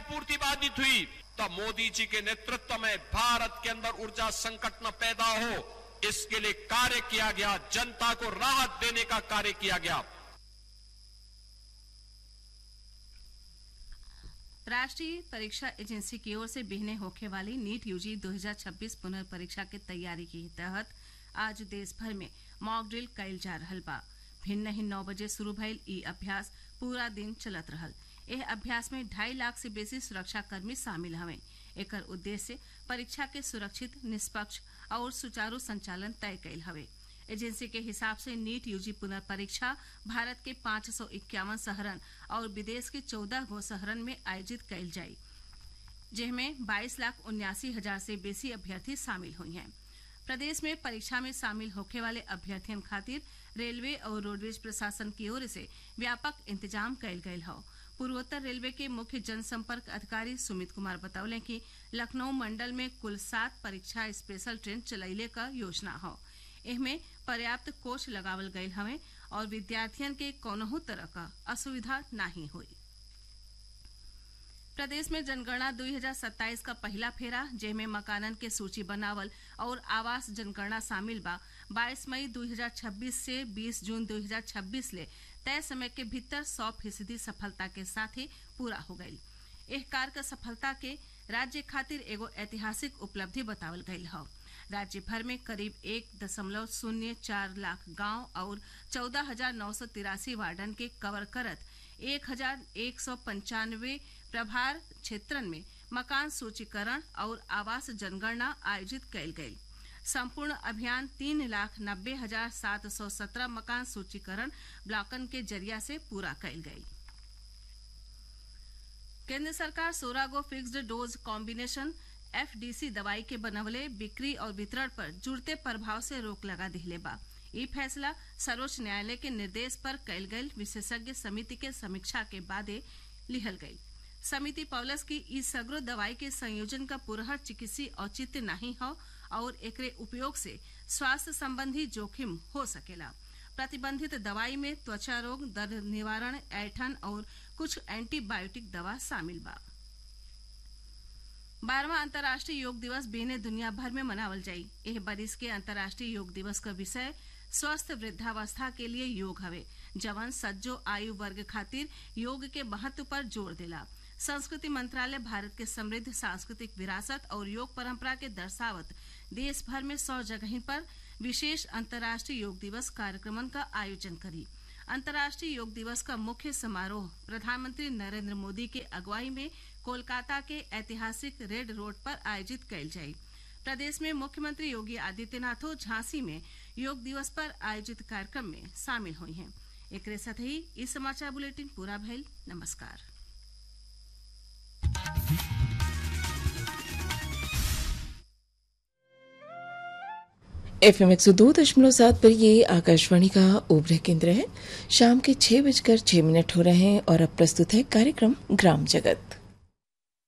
पूर्ति बाधित हुई तब मोदी जी के नेतृत्व में भारत के अंदर ऊर्जा संकट न पैदा हो इसके लिए कार्य किया गया जनता को राहत देने का कार्य किया गया राष्ट्रीय परीक्षा एजेंसी की ओर से बिहने होखे वाली नीट यूजी 2026 पुनर्परीक्षा के तैयारी के तहत आज देश भर में मॉक ड्रिल कैल जा रहल बा भिन्न ही नौ बजे शुरू भइल ई अभ्यास पूरा दिन चलत रहल एह अभ्यास में ढाई लाख से बेसी सुरक्षा कर्मी शामिल हवे एकर उद्देश्य परीक्षा के सुरक्षित निष्पक्ष और सुचारू संचालन तय कैल हवे एजेंसी के हिसाब से नीट यूजी पुनर्परीक्षा भारत के पांच सौ इक्यावन शहरन और विदेश के चौदह गो शहरन में आयोजित कैल जाई जिसमें बाईस लाख उन्यासी हजार से बेसी अभ्यर्थी शामिल हुई हैं प्रदेश में परीक्षा में शामिल होने वाले अभ्यर्थियों खातिर रेलवे और रोडवेज प्रशासन की ओर से व्यापक इंतजाम कैल गयल हो पूर्वोत्तर रेलवे के मुख्य जनसंपर्क अधिकारी सुमित कुमार बतौले कि लखनऊ मंडल में कुल सात परीक्षा स्पेशल ट्रेन चलैले का योजना हो इनमें पर्याप्त कोच लगावल गयल हवे और विद्यार्थियन के कौनहू तरह का असुविधा नहीं हुई प्रदेश में जनगणना 2027 का पहला फेरा जेमे मकानन के सूची बनावल और आवास जनगणना शामिल बा 22 मई 2026 से 20 जून 2026 ले तय समय के भीतर 100 फीसदी सफलता के साथ ही पूरा हो गई एह कार का सफलता के राज्य खातिर एगो ऐतिहासिक उपलब्धि बतावल गयल है राज्य भर में करीब एक दशमलव शून्य चार लाख गांव और चौदह हजार नौ सौ तिरासी वार्डन के कवर करत एक हजार एक सौ पंचानवे प्रभार क्षेत्रन में मकान सूचीकरण और आवास जनगणना आयोजित कैल गयी संपूर्ण अभियान तीन लाख नब्बे हजार सात सौ सत्रह मकान सूचीकरण ब्लॉकन के जरिया से पूरा कैल गयी केंद्र सरकार सोलह गो फिक्स्ड डोज कॉम्बिनेशन एफडीसी दवाई के बनवले बिक्री और वितरण पर जुड़ते प्रभाव से रोक लगा दिले बा ई फैसला सर्वोच्च न्यायालय के निर्देश पर कैल गई विशेषज्ञ समिति के समीक्षा के बादे लिहल गई समिति पौलस की ई सगरो दवाई के संयोजन का पुरहर चिकित्सीय औचित्य नहीं हो और एकरे उपयोग से स्वास्थ्य संबंधी जोखिम हो सकेला प्रतिबंधित दवाई में त्वचा रोग दर्द निवारण ऐठन और कुछ एंटीबायोटिक दवा शामिल बा बारहवा अंतर्राष्ट्रीय योग दिवस बेने दुनिया भर में मनावल जाई एह बरिस के अंतर्राष्ट्रीय योग दिवस का विषय स्वस्थ वृद्धावस्था के लिए योग हवे जवन सज्जो आयु वर्ग खातिर योग के महत्व पर जोर देला संस्कृति मंत्रालय भारत के समृद्ध सांस्कृतिक विरासत और योग परंपरा के दर्शावत देश भर में सौ जगह पर विशेष अंतर्राष्ट्रीय योग दिवस कार्यक्रमन का आयोजन करी अंतर्राष्ट्रीय योग दिवस का मुख्य समारोह प्रधानमंत्री नरेंद्र मोदी के अगुवाई में कोलकाता के ऐतिहासिक रेड रोड पर आयोजित कैल जाये प्रदेश में मुख्यमंत्री योगी आदित्यनाथो झांसी में योग दिवस पर आयोजित कार्यक्रम में शामिल हुई हैं एक साथ ही इस समाचार बुलेटिन पूरा भइल नमस्कार एफ एम एक सौ दो दशमलव सात पर ये आकाशवाणी का ओबरा केंद्र है शाम के छह बजकर छह मिनट हो रहे हैं और अब प्रस्तुत है कार्यक्रम ग्राम जगत